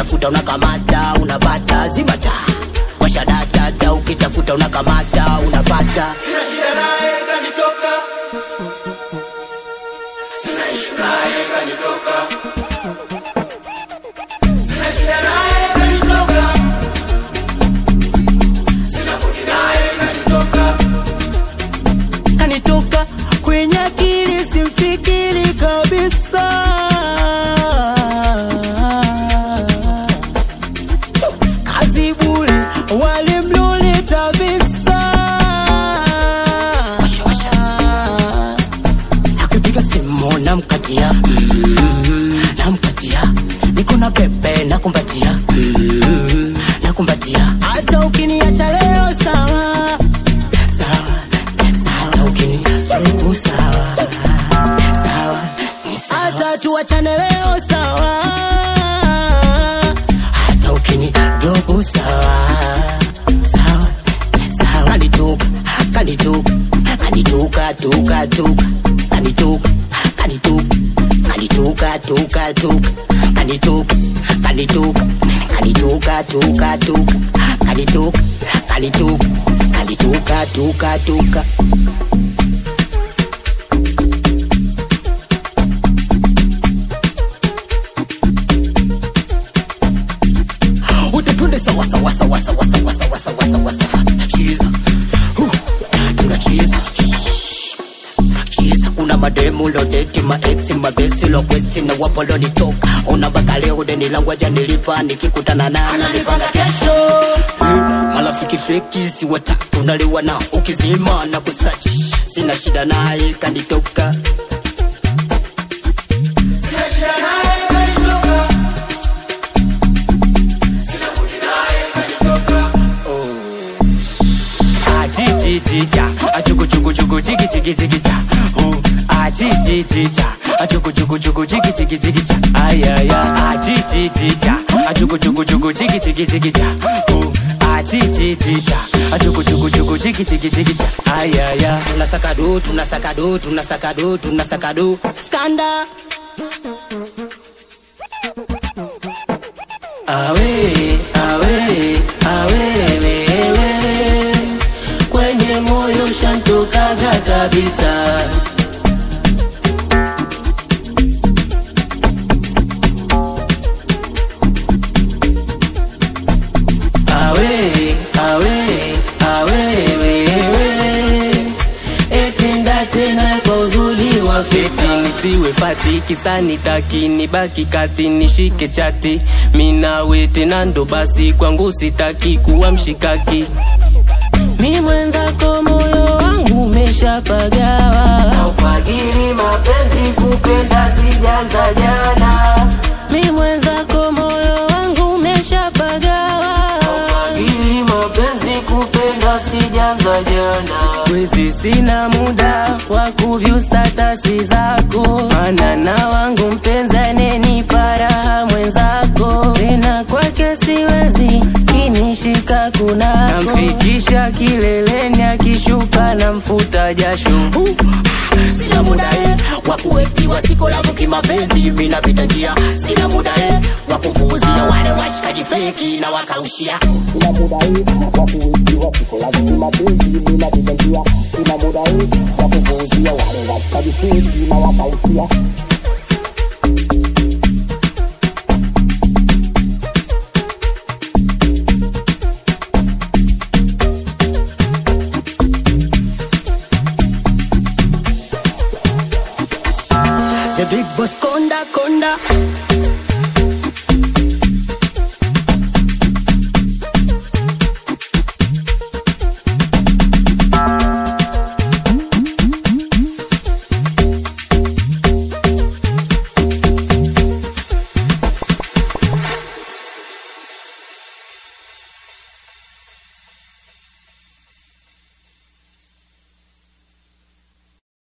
ukitafuta unakamata unapata zimata washa data ukitafuta unakamata unapata sina shida naye kanitoka sina ishu naye kanitoka sina shida naye kanitoka sina budi naye kanitoka kanitoka kwenye akili simfikiri kabisa kazi bure walimloleta visa akipiga simu namkatia mm, namkatia niko na pepe nakumbatia mm, nakumbatia hata ukiniacha leo sawa sawa sawa ukinichuku sawa sawa hata tuachane leo sawa hata ukinidogo sawa sawa sawa kanituka kanituka kanituka tuka tuka kanituka kanituka kanituka tuka tuka kanituka kanituka kanituka tuka tuka kanituka kanituka kanituka tuka tuka utatunde sawa sawa sawa sawa sawa sawa sawa sawa sawa chiza Huh. tunachiza chiza kuna mademu lodeti maeksi mabesi lokwesti na wapolonitoka ona mpaka leo deni langu aja nilipa nikikutana naye nalipanga kesho Eh, marafiki feki si watatu naliwa na ukizima na kusachi sina shida naye kanitoka sina shida naye kanitoka sina budi naye kanitoka achichichicha achukuchukuchuku chiki chiki chiki cha hu achichichicha achukuchukuchuku chiki chiki chiki cha ayaya achichichicha achukuchukuchuku chiki chiki chiki cha hu achichichicha achukuchukuchuku chiki chiki chiki cha ayaya tunasaka do tunasaka do tunasaka do tunasaka do skanda awe awe awe wewe kwenye moyo shantokaga kabisa awe awe awe wewe etinda tena kwa uzuri wa feti nisiwe fati kisani taki nibaki kati nishike chati minawe tena ndo basi kwangu sitaki kuwa mshikaki mi mwenzako moyo wangu umeshapagawa aufagiri mapenzi kupenda sijanza jana mi mwenzako moyo wangu umeshapagawa aufagiri mapenzi kupenda sijanza jana sikuizi sina muda wa kuvyu statasi zako mana na wangu mpenzi anenipa raha mwenzako tena kwake siwezi kinishika kunako namfikisha kileleni akishuka na mfuta jasho Huh. sina muda eh, wa kuwekiwa siko lavu kimapenzi minapita njia sina muda eh, wa kupuuzia wale washikaji feki na wakaushia sina muda eh, wa kuwekiwa siko lavu kimapenzi minapita njia sina muda eh, wa kupuuzia wale washikaji feki na wakaushia